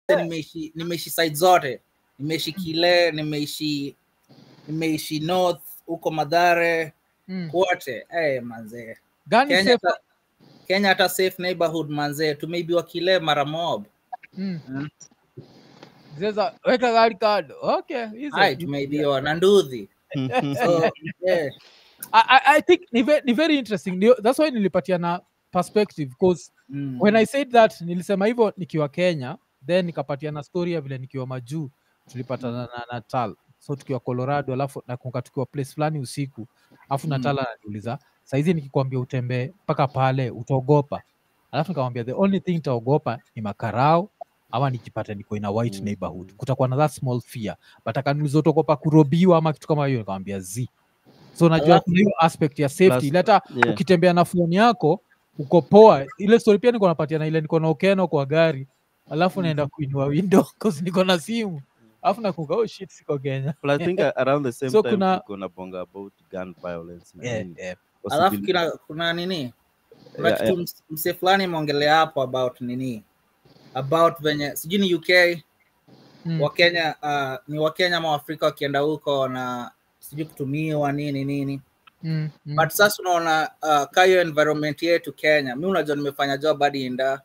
nimeishi nimeishi side zote nimeishi kile nimeishi nimeishi north huko madhare Mm. kote hey, manzee Gani kenya safe? hata- kenya hata safe neighborhood manzee tumeibiwa kile mara mob Mm. Mm. Sasa weka gari kando. Okay, hizo. ai tumeibiwa na nduthi so, yeah. I, I, I think ni, ve, ni very interesting. Ndio, that's why nilipatia na perspective because mm. when I said that nilisema hivyo nikiwa Kenya then nikapatia na story ya vile nikiwa majuu tulipatana na Natal so tukiwa Colorado alafu nakumbuka tukiwa place fulani usiku alafu Mm. Natal ananiuliza saizi nikikwambia utembee mpaka pale utaogopa alafu nikamwambia the only thing nitaogopa ni makarao ama nikipata niko in a white Mm. neighborhood kutakuwa na that small fear but akaniuliza utaogopa kurobiwa ama kitu kama hiyo nikamwambia z so najua Alafu- kuna hiyo aspect ya safety Plus- ile hata yeah. ukitembea na phone yako uko poa ile story pia niko napatia na ile niko na ukeno kwa gari alafu naenda kuinua window cause niko na simu alafu nakumbuka oh shit siko Kenya But I think uh, around the same So time kuna- tuko na bonga about gun violence na yeah, nini. yeah. alafu Possibly- kina, kuna nini kuna Yeah, kitu ms- msee fulani imeongelea hapo about nini about venye sijui ni uk Mm. wakenya uh, ni wakenya ama waafrika wakienda huko na sijui kutumiwa nini nini Mm, mm. but sasa unaona uh, kayo environment yetu kenya mi unajua nimefanya job hadi inda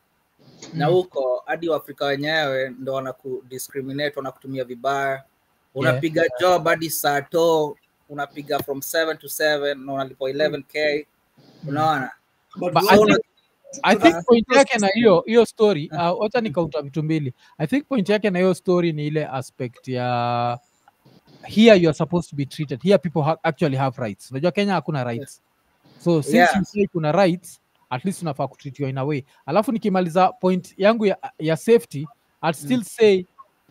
na Mm. huko hadi waafrika wenyewe ndo wanakudiscriminate wanakutumia vibaya unapiga job hadi saa to unapiga from 7 to 7 na unalipwa 11k unaona But But you I know, think- I Tuna- think point yake na hiyo hiyo story uh, wacha nikauta vitu mbili i think point yake na hiyo story ni ile aspect ya here you are supposed to be treated here people ha actually have rights unajua kenya hakuna rights so since Yeah. you say kuna rights at least unafaa kutritiwa in a way alafu nikimaliza point yangu ya, ya safety I'd still say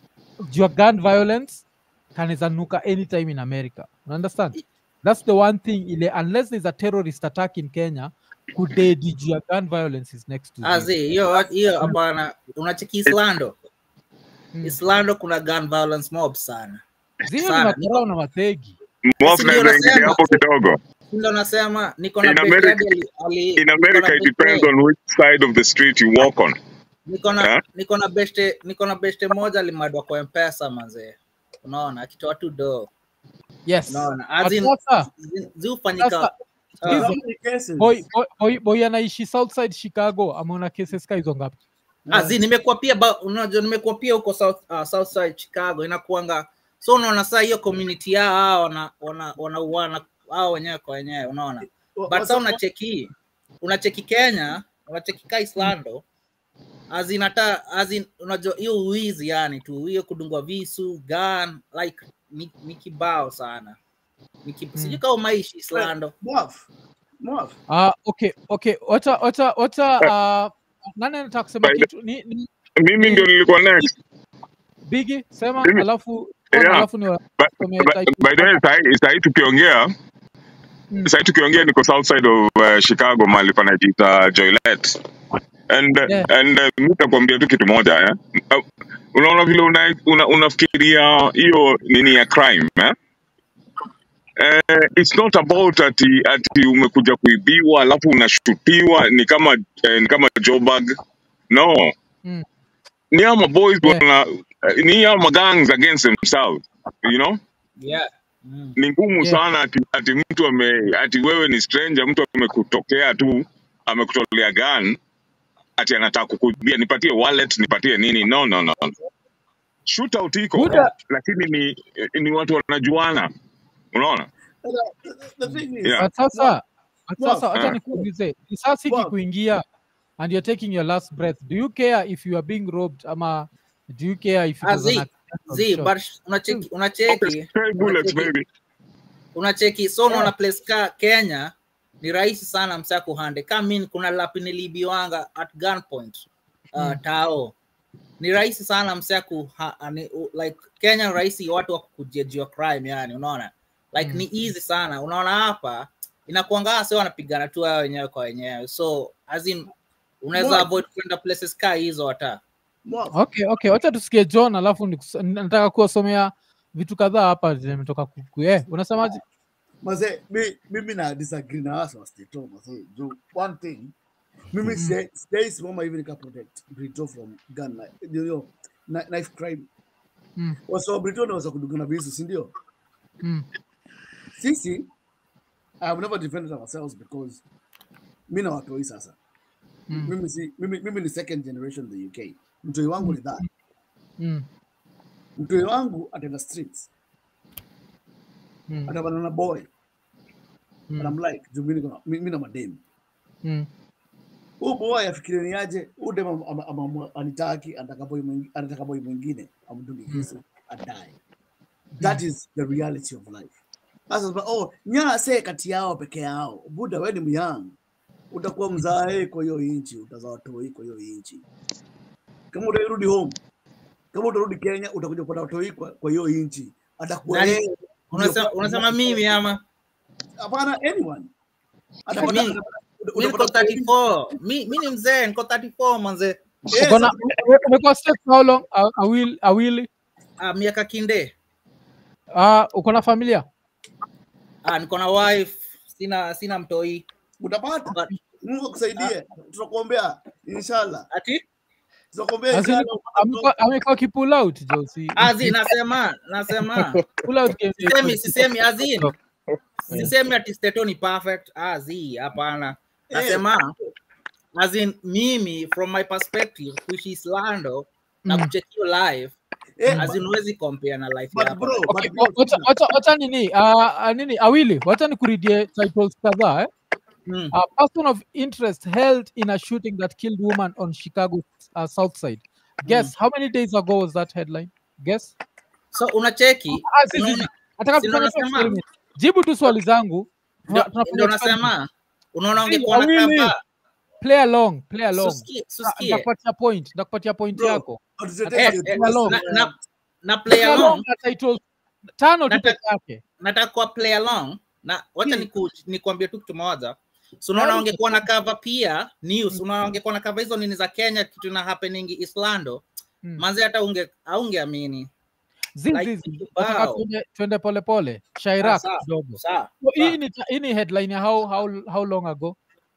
your gun violence kanaweza nuka anytime in america you understand that's the one thing ile unless there's a terrorist attack in kenya kudedi juu ya gun violence is next to zero. azi hiyo hiyo hapana unacheki islando Mm. islando kuna gun violence mob sana zio ni sana. makarao na mategi Mwafu Si ndio naweza ingilia nasema. hapo kidogo. ndo nasema niko na In best America- daddy ali- ali- In niko na America, it best depends day. on which side of the street you walk on. niko na Yeah. niko na beste niko na beste moja limadwa kwa mpesa manzee unaona akitoa tu do yes unaona as But in sasa zi- ziufanyika sasa uh, hizo- how many cases? boy, boy, boy, boy anaishi southside chicago ameona cases ka hizo ngapi azi nimekuwa pia ba- unajua nimekuwa pia huko south uh, south side chicago inakuanga so unaona saa hiyo community yao hao wana wana wanauana hao wenyewe kwa wenyewe unaona Wha- but what's sa up- unacheki unacheki kenya unacheki ka islando azin hata azin unajua hiyo uwizi yani tu hiyo kudungwa visu gun like ni, ni kibao sana ni kib... Mm. sijui kama umaishi islando Mwaf. Mwaf. Ah, okay okay wacha wacha wacha uh, nani anataka kusema By the- kitu ni, ni Mimi ndio nilikuwa next. bigi sema Mimi- alafu Yeah. alafu ni wa- By, Tusomee by, title. by the way, sahi sahi tukiongea Mm. sahi tukiongea niko south side of uh, Chicago mahali panajiita Joylet. And Yeah. and uh, mimi nitakwambia tu kitu moja eh. Uh, unaona vile una, una, unafikiria hiyo nini ya crime eh? Uh, it's not about ati ati umekuja kuibiwa alafu unashutiwa ni kama eh, ni kama Joburg. No. Mm. Ni ama boys Yeah. wana ni ama gangs against themselves, you know? yeah mm. ni ngumu Yeah. sana ati, ati mtu ame ati wewe ni stranger, mtu amekutokea tu amekutolea gun ati anataka kukuibia, nipatie wallet, nipatie nini? No, no, no. Shootout iko Buda. lakini ni ni watu wanajuana, unaona? The, the thing is, Yeah. But sasa but Wow. sasa acha Ah. nikuulize risasi Wow. ikikuingia and you're taking your last breath do you care if you are being robbed ama do you care if it Ah, was an zi- accidental zi shot? but unacheki unacheki Stray bullets unacheki baby. unacheki so unaona place ka kenya ni rahisi sana msa kuhande kamin kuna lapi nilibiwanga at gunpoint uh, Mm. tao ni rahisi sana msa ku ha, ani, u, like kenya ni rahisi watu wa kujejua crime yani unaona like Mm. ni easy sana unaona hapa inakuangaa sio wanapigana tu wao wenyewe kwa wenyewe so as in unaweza Mwaf. avoid kwenda places ka hizo hata Mwaf. okay okay wacha tusikie john alafu nikus- nataka kuwasomea vitu kadhaa hapa zimetoka kuku eh, unasemaje Maze, mi, mimi na disagree na wasa wasiteto maze. Juu one thing, mimi mm. sijai simama hivi nika protect Brito from gun like you know, na- knife crime Mm. wasa wa Britain wanaweza kudungana visu si ndio Mm. sisi I have never defended ourselves because mi na watoi sasa Mm. mimi, si, mimi, mimi ni second generation in the UK mtoi wangu ni that Mm. mtoi wangu ataenda streets Mm. atapana na boy Mm. and I'm like juu mi niko na- mi mi na mademu Mm. huu boy afikirie ni aje huu dem am- am- am- anitaki anataka boy mwingi- anataka boy mwingine amdungi kisu adae that is the reality of life sasa sema, oh nyase kati yao peke yao buda we ni myang utakuwa mzae kwa hiyo inchi utazaa watoi kwa hiyo inchi kama utarudi home kama utarudi kenya utakuja kupata watoi kwa kwa hiyo inchi atakuwa Nani? yeye Unasema, unasema mimi ama hapana anyone atapata Mi- atapata- mi niko utapata- 34 mi mi ni mzee niko 34 manze Yes, Uko na- ume- umekuwa step how long A- awili awili ah, miaka kinde Ah, uko na familia ah, niko na wife sina sina mtoi utapata But- Mungu akusaidie tutakuombea inshallah ati tutakuombea As in, inshallah amekuwa- amekuwa kipull out Josi. azi nasema nasema Pull out game day. sisemi sisemi azin sisemi ati steto ni perfect azi hapana nasema azin mimi from my perspective kuishi islando na Mm. kucheck hiyo live Eh, azin huwezi compare na life but yako bro, Okay, but bro, wacha- wacha- wacha nini ah, ah, nini awili wacha nikuridie titles kadhaa eh? Mm. a person of interest held in a shooting that killed woman on chicago uh, south side guess how many days ago was that headline guess so unacheki ah, si, si, si. unaona- nataka si kufanya tu nasema- experiment. jibu tu swali zangu ndio Tuna- tunafanya ndio experiment. nasema unaona Si, ungekuwa na wawili. kava play along play along susikie Ah, susikie ndakupatia point ndakupatia point Bro, yako hatutetei Eh, hiyo eh, tu. along. na, na, na play Play along along na titles tano tu Nataka- peke yake nataka kuwa play along na wacha Hmm. niku, nikuambie tu kitu moja so unaona Hmm. ungekuwa na cover pia news unaona ungekuwa na cover hizo nini za Kenya kitu na happening Islando Hmm. manzi hata unge aungeamini Zizi, Like, zizi. wow. Nataka tuende- tuende polepole shairak sawa. kidogo sawa So, sawa. hii ni hii ni headline ya how, how, how long ago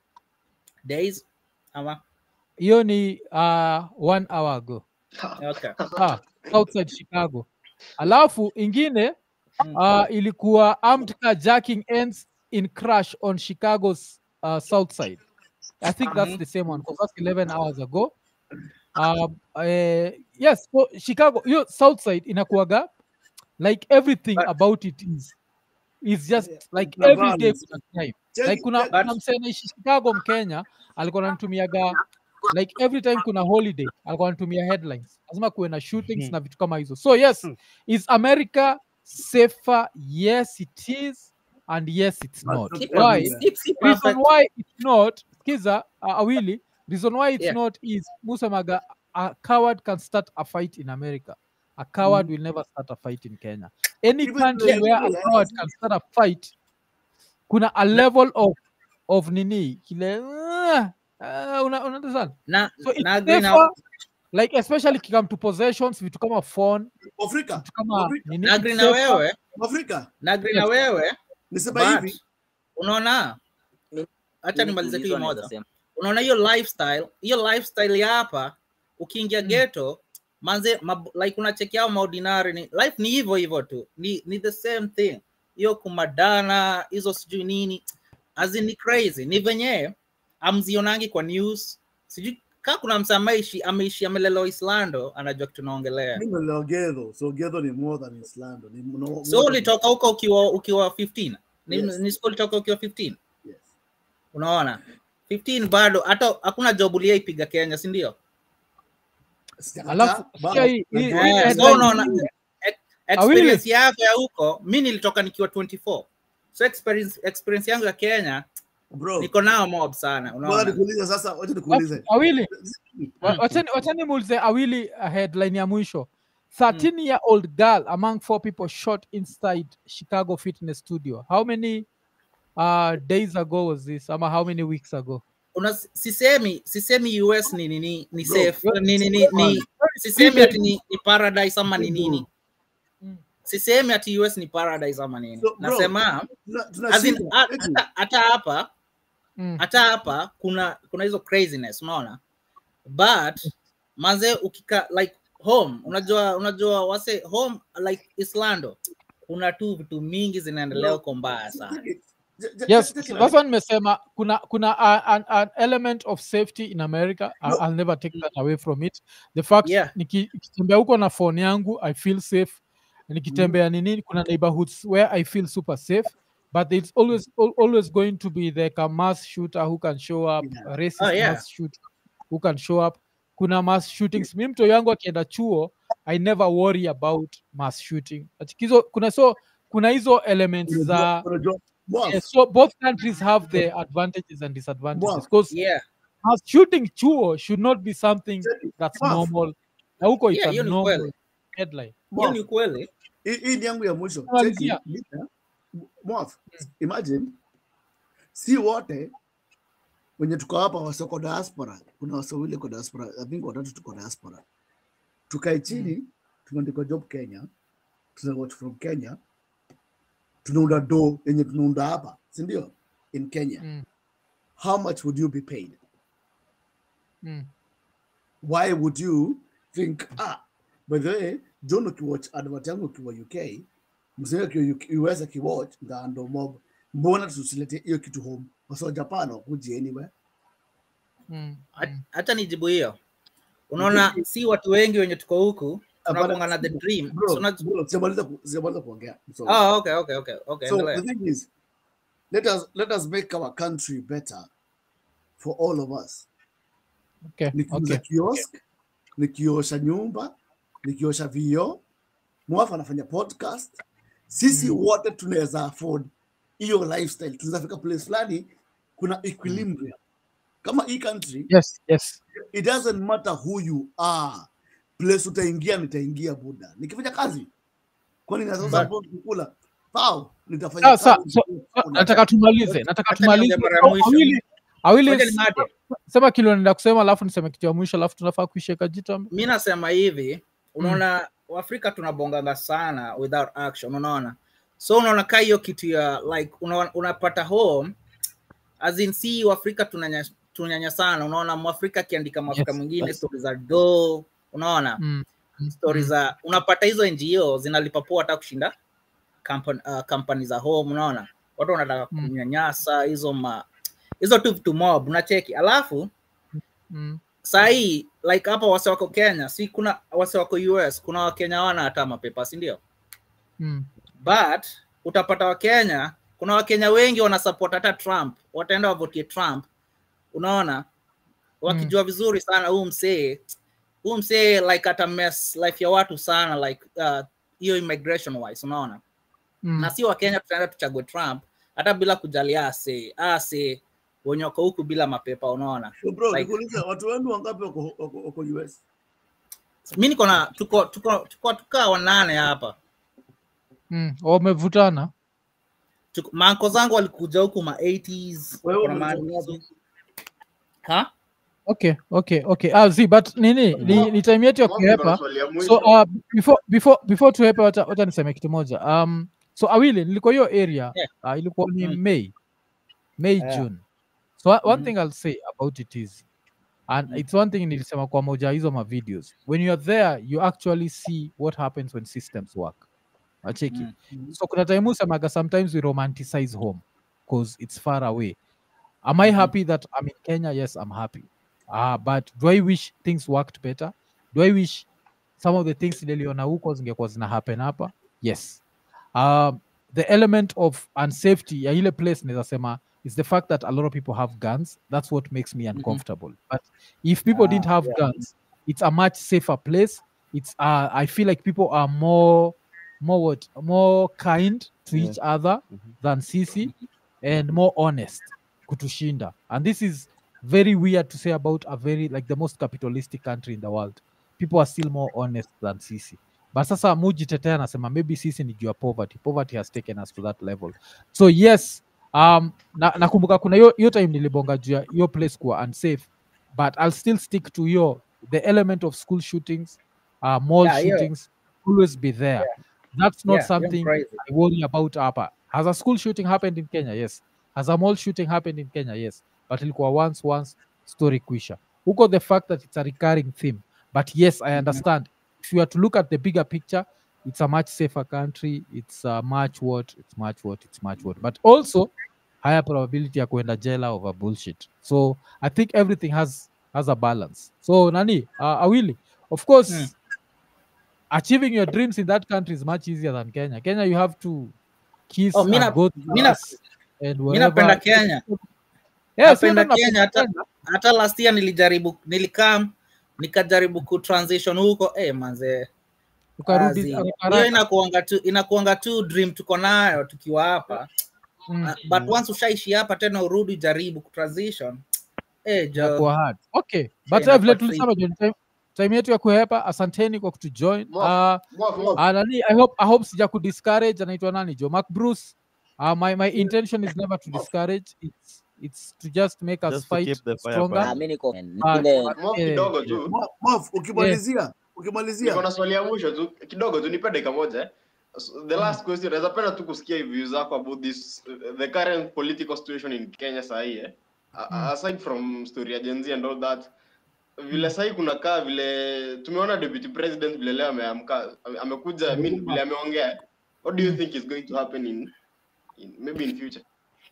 days ama hiyo ni uh, one hour ago okay ah, outside chicago alafu ingine Mm. uh, ilikuwa armed carjacking ends in crash on chicago's uh, south side i think that's Mhm. the same one because that's 11 hours ago um, uh, yes so chicago hiyo south side inakuaga like everything But- about it is is just Yeah, like kuna every day violence. kuna crime Check- like kuna, check- kuna msee anaishi chicago mkenya alikuwa ananitumiaga like every time kuna holiday alikuwa anatumia headlines lazima kuwe na shootings Mhm. na vitu kama hizo so yes is america safer yes it is and yes it's But not not Keep why everywhere. keep- keep reason perfect. why it's not kiza uh, awili reason why it's Yeah. not is musemaga a coward can start a fight in america a coward will never start a fight in kenya any Even country though- where a yeah, coward yes. can start a fight kuna a level of of nini kile uh, uh, una, understand na so it's na agree na safer, like especially kikam to possessions vitu kama phone Afrika, vitu kama Afrika, nini na it's agree na safer. wewe Afrika. na agree na Yes. wewe Nisema but hivi, unaona acha Mimi nimalize tu hii kuulizwa moja naweza sema. unaona hiyo lifestyle hiyo lifestyle ya hapa ukiingia Mm. ghetto manze mab, like unacheki ao maordinary ni life ni hivyo hivyo tu ni, ni the same thing hiyo kumadana hizo sijui nini as in ni crazy ni venye amzionangi kwa news sijui kaa kuna msa ameishi ameishi amelelewa islando anajua kitu naongelea mimi nilelewa Gedho, so Gedho ni more than Islando. Ni mno- more so than- ulitoka huko ukiwa ukiwa 15 ni, Yes. ni school ulitoka ukiwa 15 Yes. unaona 15 bado hata hakuna job uliyeipiga kenya si ndio Sijakataa, alafu bado. sikia hii- hii- hii Eh, so headline unaona nyingine. ex- Awili. experience yako ya huko mi nilitoka nikiwa 24 so experience, experience yangu ya kenya Bro, niko nao mob sana bora unaona nikuulize sasa, wacha nikuulize. awili Wa- Mm. wachani wachani muulize awili uh, headline ya mwisho 13 year old girl among four people shot inside chicago fitness studio how many uh, days ago was this ama how many weeks ago Una, sisemi sisemi us ni nini ni Bro, safe ni, ni, ni, ni sisemi ati ni, ni paradise ama ni nini Mm. sisemi ati us ni paradise ama nini So, bro, nasema Tuna- tuna as in, shida. ha- Eti, hata- hata hapa Mm. hata hapa kuna kuna hizo craziness unaona but manze ukika like home unajua unajua wase home like islando kuna tu vitu mingi zinaendelea huko mbaya sana yes sasa nimesema kuna kuna a, an, an element of safety in america I, No. i'll never take that away from it the fact Yeah. niki- nikitembea huko na phone yangu i feel safe nikitembea nini kuna neighborhoods where i feel super safe but it's always al- always going to be like a mass shooter who can show up Yeah. a racist Oh, yeah. mass shooter who can show up kuna mass shootings mi mto yangu akienda chuo i never worry about mass shooting Ati kizo, kuna so kuna hizo elements za Yeah, so both countries have their advantages and disadvantages Wow. because yeah mass shooting chuo should not be something that's Wow. normal na huko it's Yeah, a hiyo ni normal kweli. headline hiyo ni kweli hii ni yangu ya mwisho Malizia. Cheki, Lita, Mwaf, imagine si wote wenye tuko hapa wasoko diaspora kuna wasawili kwa diaspora i think watatu tuko diaspora tukae chini tumeandikwa job kenya tuna watch from kenya tunaunda do yenye tunaunda hapa si ndio in kenya Mm. how much would you be paid mm. why would you think ah by the way john ukiwatch advert yangu ukiwa uk msee ukiwa us akiwatch ndaando mob mbona tusilete hiyo kitu home wasa japan wakuji anywhere Mm. Hat- Mm. hata nijibu hiyo unaona si watu wengi wenye tuko huku Hapana, tunakuanga na the dream bro, So una- bro, sijamaliza ku- sijamaliza kuongea so, oh, okay okay okay okay so endelea. the thing is let us let us make our country better for all of us okay nikiuza okay kiosk nikiosha nyumba nikiosha vioo mwafu anafanya podcast sisi wote tunaweza afford hiyo lifestyle tunaweza fika place fulani kuna equilibrium kama hii country yes yes it doesn't matter who you are place utaingia nitaingia buda nikifanya kazi kwani nasasa kukula pao nitafanya Sasa, kazi. so, nataka tumalize nataka Acha tumalize niongee mara ya Au- mwisho. awili awili Ngoja nimate. sema kile unaenda kusema alafu niseme kitu ya mwisho alafu tunafaa kuishia kajitambe mi nasema hivi unaona waafrika tunabonganga sana without action unaona so unaona kaa hiyo kitu ya like una, unapata home as in si waafrika tunanya, tunyanya sana unaona mwafrika akiandika mwafrika Yes, mwingine yes. stori za do unaona mm. stori za unapata hizo ngo zinalipa poa hata kushinda kampani, uh, kampani za home unaona watu wanataka Mm. kunyanyasa hizo ma hizo tu vitu mob unacheki alafu Mm. sahii like hapa wase wako kenya si kuna wase wako us kuna wakenya wana hata mapepa si ndio Mm. but utapata wakenya kuna wakenya wengi wanasupport hata trump wataenda wavotie trump unaona wakijua vizuri sana huu msee huu msee like ata mess life ya watu sana like uh, hiyo immigration wise unaona Mm. na si wakenya tutaenda tuchague trump hata bila kujali ase ase wenye wako huku bila mapepa unaona So bro, like- nikuulize watu wenu wangapi wako wako- wako US? mi niko na tuko tuko tuko tukaa wanane hapa Mm. wamevutana Tuko- maanko zangu walikuja huku ma 80s Wewe kuna ma- umetoka wapi? ha okay okay okay ah, zi but nini ni, ni time yetu ya Mwafrika kuhepa swali ya so mwisho. uh, before before before tuhepe wacha, wacha niseme kitu moja um, so awili nilikuwa hiyo area Yeah. uh, ilikuwa ni Mm. may may Yeah. june so one Mhm. thing i'll say about it is and it's one thing nilisema kwa moja ya hizo ma videos when you are there you actually see what happens when systems work acheki Mm. so kuna time usemaga sometimes we romanticize home because it's far away am i Mhm. happy that i'm in kenya yes i'm happy uh, but do i wish things worked better do i wish some of the things niliona huko zingekuwa zina happen hapa yes um, the element of unsafety ya ile place naweza sema is the fact that a lot of people have guns that's what makes me uncomfortable but if people didn't have guns it's a much safer place it's uh, i feel like people are more more what more kind to Yeah. each other Mhm. than sisi and more honest kutushinda and this is very weird to say about a very like the most capitalistic country in the world people are still more honest than sisi but sasa mujitetea anasema maybe sisi ni juu ya poverty poverty has taken us to that level so yes um, na- nakumbuka kuna hiyo hiyo time nilibonga juu ya hiyo place kuwa unsafe but i'll still stick to your the element of school shootings uh, mall Yeah, yeah. shootings always be there that's not Yeah, you're something crazy. I worry about hapa. Has a school shooting happened in Kenya? Yes. Has a mall shooting happened in Kenya? Yes. But ilikuwa once once story kuisha. Huko the fact that it's a recurring theme. But yes, I understand if you are to look at the bigger picture it's a much safer country it's a much what it's much what it's much what but also higher probability ya kuenda jela over bullshit so i think everything has has a balance so nani uh, awili of course Hmm. achieving your dreams in that country is much easier than kenya kenya you have to kiss Oh, mi and na- go to mi na- mass and mi napenda wherever- Kenya. Yes, Napenda mimi Kenya, hata- Kenya. hata last year nilijaribu nilikam nikajaribu kutransition huko eh, manze ukarudi Azi. haraka hiyo haraka. inakuanga tu inakuanga tu dream tuko nayo tukiwa hapa Mm, Uh, but once ushaishi hapa tena urudi jaribu kutransition eh, jo, inakuwa hard. okay but Yeah, uh, vile inakuwa tulisema John, time, time yetu ya kuhepa asanteni kwa kutujoin uh, Mwaf, mwaf, mwaf. uh, nani i hope i hope sija kudiscourage anaitwa nani jo mark bruce uh, my, my intention is never to discourage it's, it's to just make us Just to fight keep the fire stronger burning. Ah, mi niko Ah, ile Mwaf Eh, kidogo tu Mof, Mof, ukimalizia ukimalizia niko na swali ya mwisho tu kidogo tu nipe dakika moja eh. So, the last question naweza penda tu kusikia views zako about this uh, the current political situation in Kenya sahi eh. A- Mm. aside from story ya Gen Z and all that vile sahi kunakaa vile tumeona deputy president vile leo ameamka ame- amekuja I mean, vile ameongea what do you think is going to happen in, in maybe in future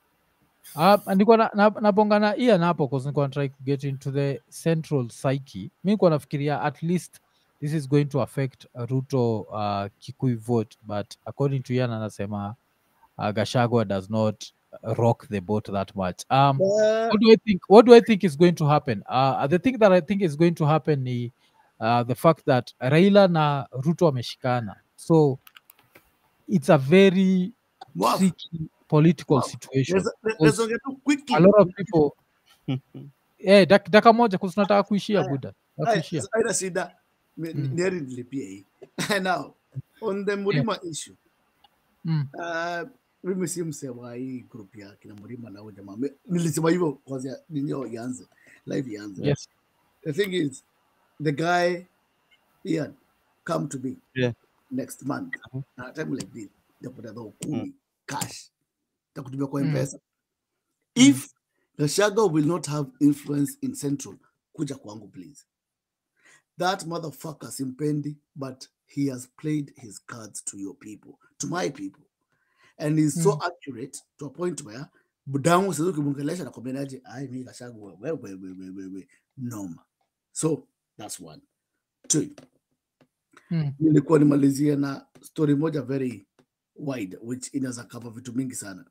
Uh, nilikuwa na, na, nabonga na Ian hapo cause nilikuwa na try to get into the central psyche. Mi nilikuwa nafikiria at least this is going to affect Ruto uh, Kikuyu vote but according to Ian anasema uh, Gashagwa does not rock the boat that much. Um, what do I think? What do I think is going to happen? Uh, the thing that I think is going to happen ni uh, the fact that Raila na Ruto wameshikana, so it's a very Mof, tricky political situation naweza- naweza ongea tu quickly. a lot of people eh, dak, daka moja kusi tunataka kuishia Haya. buda Haya, nakuishia haina shida Mi- Mm. ni heri nilipie hii now on the mlima issue mm. uh, mimi si msee wa hii group ya kina mlima na huyo jamaa Mi- nilisema hivyo kwanza ninyo ianze live ianze yes the thing is the guy Ian come to me Yeah. next month Mhm. na time like this ndapata dhao kumi cash takutumia kwa Mm. mpesa if Gachagua will not have influence in central kuja kwangu please that motherfucker simpendi but he has played his cards to your people to my people and he's so Mm. accurate to a point where budangu sasa ukimwongelesha nakwambianaje ai mi Gachagua wewe wewe wewe wewe noma so that's one two Mm. nilikuwa nimalizie na story moja very wide which inaweza cover vitu mingi sana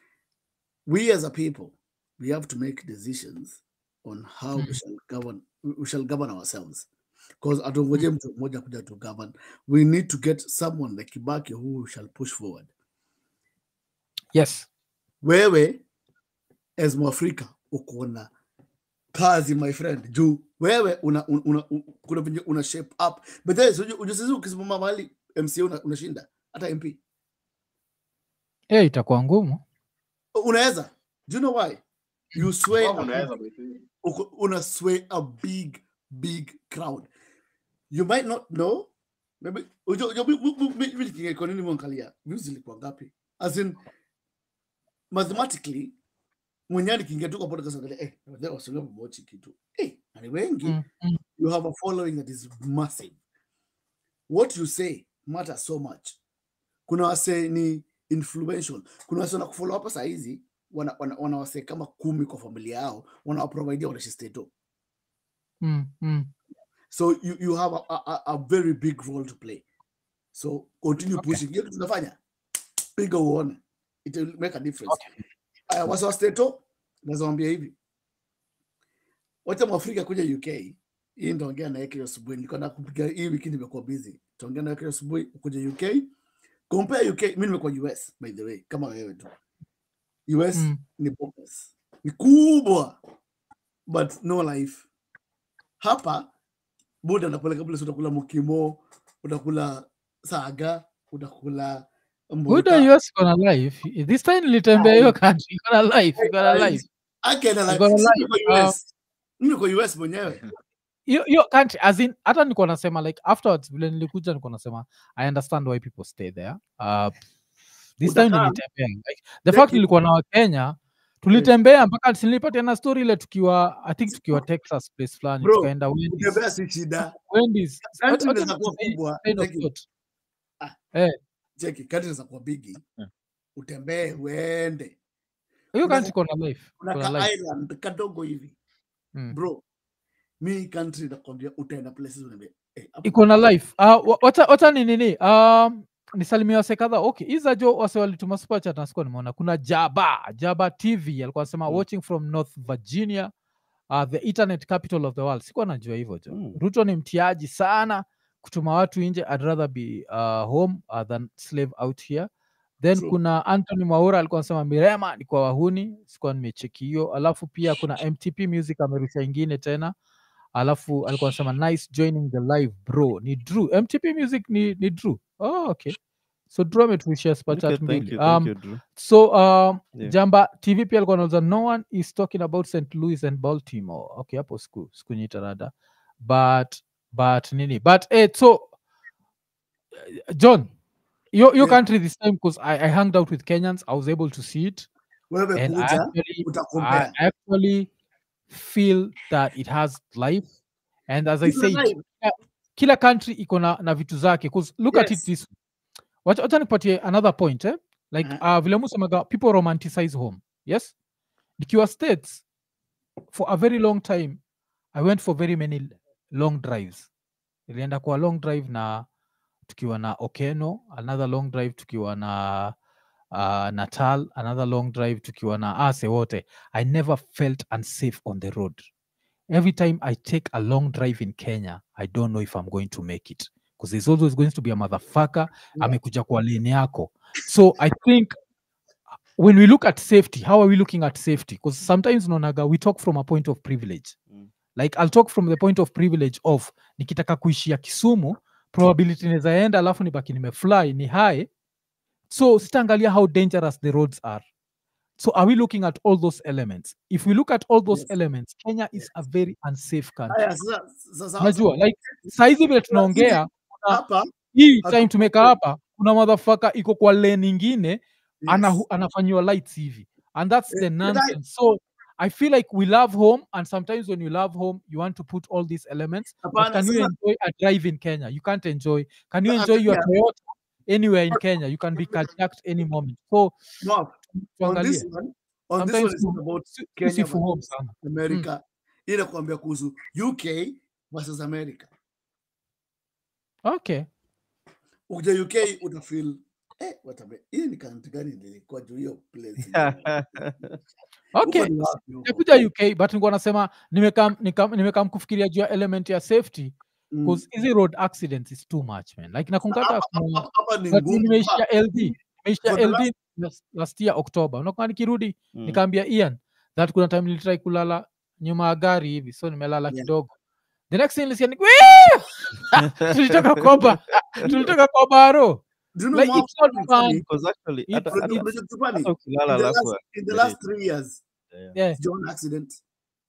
we as a people we have to make decisions on how we Mm. shall govern we shall govern ourselves because atungoje mtu mmoja kuja to govern we need to get someone like kibaki who shall push forward yes wewe as mwafrika uko na kazi my friend juu wewe una, una, una, u- kuna venye una shape up but then so ujusisi ukisimama mahali mca una- unashinda hata mp eh, itakuwa ngumu unaweza do you know why you sway Mwaf a unaweza big- basi. uko- una sway a big big crowd you might not know maybe ujo- ujo- mi- mi- mi- mi nikiingia kwa nini mwangalia views zilikuwa ngapi as in mathematically mwenyani kiingia tu kwa podcast angalia eh wazee wasio mmochi kitu eh na ni wengi mm. Mm. you have a following that is massive what you say matters so much kuna wase ni influential kuna wase wanakufollow hapa saa hizi wana, wana, wana wase kama kumi kwa familia yao wanawaprovidia wanaishi stato Mm. Mm. so you, you have a, a, a- a very big role to play so continue Okay. pushing hiyo kitu tunafanya piga uone it will make a difference uh, wase wa stato nazawambia hivi wacha mwafrika kuja uk hii ndaongea naye kesho asubuhi nilikuwa nakupiga hii wiki nimekuwa busy taongea naye kesho asubuhi kuja uk compare uk mi nimekuwa us by the way kama wewe tu us Mm. ni bonus ni kubwa but no life hapa buda unapeleka place utakula mukimo utakula saga utakula Buda mbuta. US iko na life this time nilitembea hiyo country iko na life iko na life Akena la- Iko na sisi life. tuko US. Mimi niko US mwenyewe hiyo hiyo country as in hata nilikuwa nasema like afterwards vile nilikuja nilikuwa nasema i understand why people stay there uh, this time Utakaa. nilitembea like, the Thank fact you. nilikuwa na wakenya tulitembea mpaka nilipatiana story ile tukiwa i think tukiwa texas place fulani Bro, tukaenda Wendy's. kutembea si shida Wendy's. Country Wacha- wacha inaweza kuwa niseme kubwa, train of lakini- thought. cheki kati inaweza kuwa bigi Yeah. utembee uende hiyo Kuna- country iko na life kuna iko na ka life island kadogo hivi Mm. bro mi country nakwambia utaenda places unaambia eh, hapo iko na life uh, wacha wacha ni nini um, nisalimia wase kadha okay iza jo wase walituma super chat nasikuwa nimeona kuna jaba jaba tv alikuwa anasema Mm. watching from north virginia uh, the internet capital of the world sikuwa najua hivyo jo Mm. ruto ni mtiaji sana kutuma watu nje i'd rather be uh, home uh, than slave out here then True. kuna anthony mwaura alikuwa anasema mirema ni kwa wahuni sikuwa nimecheki hiyo alafu pia kuna mtp music amerusha ingine tena alafu alikuwa anasema nice joining the live bro ni drew mtp music ni, ni drew oh, okay so drew ametuishia Okay, spachat thank mbili you, thank um, you, Drew. so um, Yeah. jamba tv pia alikuwa anauza no one is talking about st louis and baltimore okay hapo siku sikunyita rada but but nini but eh, so eh, john your, your Yeah. country this time because I, i hanged out with kenyans i was able to see it wewe and I kuja actually, I utakompea actually feel that it has life and as i Iko said live. kila- kila country iko na, na vitu zake 'cause look at it Yes. this way. wacha wacha nikupatie another point eh? like Uh-huh. uh, vile musemaga people romanticize home yes nikiwa states for a very long time i went for very many l- long drives ilienda kwa long drive na tukiwa na okeno another long drive tukiwa na uh, natal another long drive tukiwa na ase wote i never felt unsafe on the road every time i take a long drive in kenya i don't know if i'm going to make it because there's always going to be a motherfucker amekuja kwa lane yako so i think when we look at safety how are we looking at safety because sometimes nonaga we talk from a point of privilege Mm. like i'll talk from the point of privilege of nikitaka kuishia kisumu probability inaweza enda alafu nibaki nimefly ni high so sitaangalia how dangerous the roads are so are we looking at all those elements if we look at all those Yes. elements kenya is a very unsafe country haya sasa sasa unajua like saizi vile tunaongea hapa hii Hatu- time tumeka hapa kuna madhafaka iko kwa lane ingine yes. ana, anafanyiwa lights hivi and that's Eh, the but I- nonsense so i feel like we love home and sometimes when you love home you want to put all these elements but Hapana, can you sasa- enjoy a drive in kenya you can't enjoy can you But enjoy your angalia- toyota anywhere in kenya you can be carjacked any moment so Mark, on tuangalie this one on this Sometimes one is not tu- about si- Kenya tusifu home versus sana America ile kuambia kuhusu UK versus America okay ukija UK utafeel eh watabe hii ni country gani nilikuwa juu hiyo place ingine. okay Huko ni wapi huko? nikuja uk but nikuwa nasema nimekam nikam- nimekam kufikiria juu ya element ya safety Mm. because hizi road accidents is too much man like nakumbuka Hapa- hata kuna hapa- hapa ni but ngumu nimeishia sana. ld nimeishia For the ld last, last year october unakuwa nikirudi Mm. nikaambia ian that kuna time nilitrai kulala nyuma ya gari hivi so nimelala Yeah. kidogo the next thing nilisikia ni "Wee!" tulitoka koba tulitoka kwa baro Do you know like Mark, it's not what's fun funny? Because actually, It's- hata- Unajua- hata- unajua kitu funny? hata ukilala In the alafu last- in the update. last three years Yeah. yeah. John accident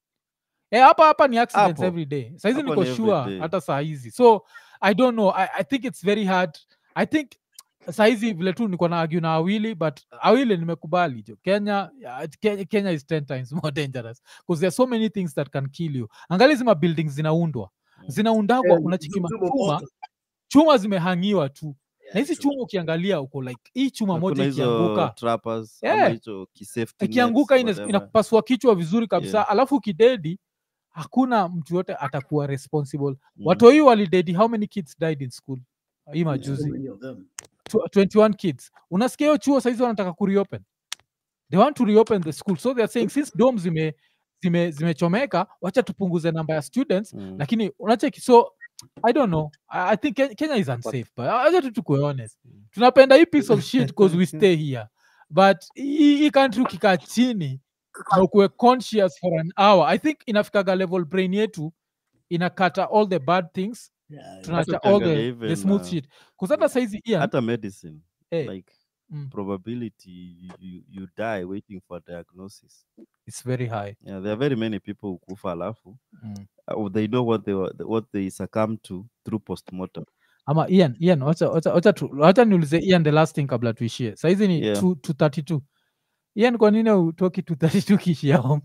Eh, hapa hapa ni accidents Hapo. every day saizi Hapo niko ni every sure day. hata saa hizi so i don't know I, i think it's very hard i think saizi vile tu niko na argue na awili but awili nimekubali jo kenya, yeah, kenya kenya is 10 times more dangerous because there are so many things that can kill you angali zima buildings zinaundwa Mm. zinaundagwa Eh, unachikima Zumo chuma Moto. chuma zimehangiwa tu Yeah, na hizi true. chuma ukiangalia uko like hii chuma Na moja kuna hizo ikianguka trappers ama Yeah. hicho kisafety ikianguka nets, ina- whatever. inakupasua kichwa vizuri kabisa Yeah. alafu kidedi hakuna mtu yote atakuwa responsible Mm. watoi walidedi how many kids died in school hii So majuzi many of them. Tw- 21 kids unasikia hiyo chuo saizi wanataka kureopen they want to reopen the school so they are saying since dom zime zime zimechomeka wacha tupunguze namba ya students Mm. lakini unacheki so i don't know i, I think Ke- kenya is unsafe but acha tu tukue honest tunapenda hii piece of shit because we stay here but hii hii country ukikaa chini na ukuwe conscious for an hour i think inafikaga level brain yetu inakata all the bad things Yeah, yeah. tunaacha all ukiangalia the, the even, smooth uh, shit bcause hata saizi Ian, hata medicine eh, like mm, probability you, you, you die waiting for diagnosis it's very high yeah, there are very many people who kufa alafu mm. uh, they know what they were, what they succumb to through postmortem ama ian ian wacha wacha wacha tu- wacha niulize ian the last thing kabla tuishie saizi ni Yeah. 232 Ian, kwa nini utoki tu 32 kiishia home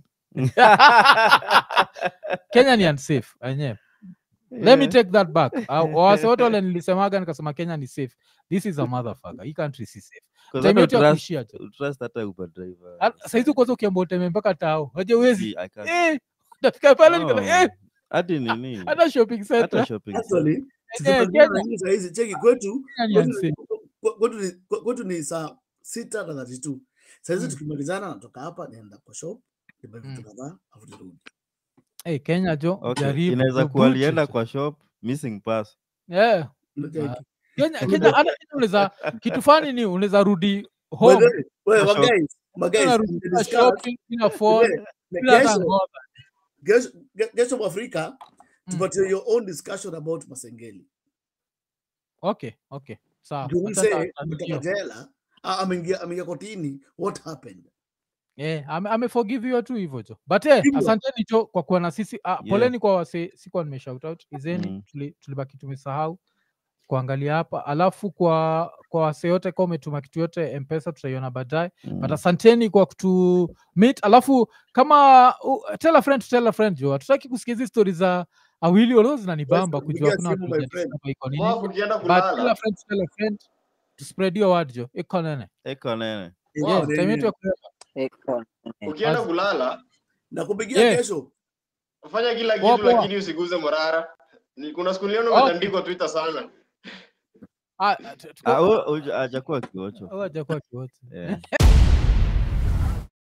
kenya ni unsafe enyewe let me Yeah. take that back Uh, wase wote wale nilisemaga nikasema kenya ni safe this is a motherfucker hii country si safe 'Cause time hata yetu ya utrust- kuishia tu utrust hata Uber driver. Hata- saizi kwanza ukiamba uteme mpaka tao waje uwezi See, I can't. eh, utafika pale nikasema, No. eh, hadi nini hata shopping hata center shopping Actually, Eh, tutakabiliana Kenya. na hili saa hizi cheki kwetu Kenya ni kwetu unsafe. ni- kwetu ni- kwetu ni saa sita na thirty two sahizi Mm. tukimalizana natoka hapa nienda kwa shop nibuy vitu Mm. kadhaa afu nirudi Eh, kenya jo okay. jaribu inaweza jo, kuwa bullshit. alienda kwa shop missing pass Yeah. Unacheki? Ah, kenya kenya hata kenya unaweza kitu fani ni unaweza rudi By home the way, wewe, Kwa shop. guys, my guys, unarudi we kwa discuss, shopping bila phone today, na bila hata kesho- ngoza kesho ge- kesho mwafrika Mm. tupatie your own discussion about masengeli okay okay sawa Juu Wacha msee ta- ametoka tanikio. jela ah, ameingia ameingia kotini what happened Eh, ame, ameforgiviwa tu hivyo jo but eh, Hivyo. asanteni jo kwa kuwa na sisi ah, Yeah. poleni kwa wase sikuwa nime shout out izeni Mm. tuli, tulibaki tumesahau kuangalia hapa alafu kwa kwa wase yote kwa umetuma kitu yote mpesa tutaiona baadaye Mm. but asanteni kwa kutu meet alafu kama uh, tell a friend to tell a friend jo hatutaki kusikia hizi stori za awili walio zinanibamba Yes, kujua pigia kuna simu, watu my friend. hawajadiscover iko nini Wafu ukienda but tell a kulala friend to tell a friend to spread your word jo iko nene eko nene Eh, yeah, nini? time yetu ya kulala. ukienda Basi. kulala nakupigia Yeah. kesho fanya kila Poa, kitu poa. lakini usiguze morara Ni- kuna siku niliona Okay. umetandikwa twitter sana Ah, tu- tuko- Ah, huyo- huyo hajakuwa kiocho Oh, hajakuwa kiwote. yeah.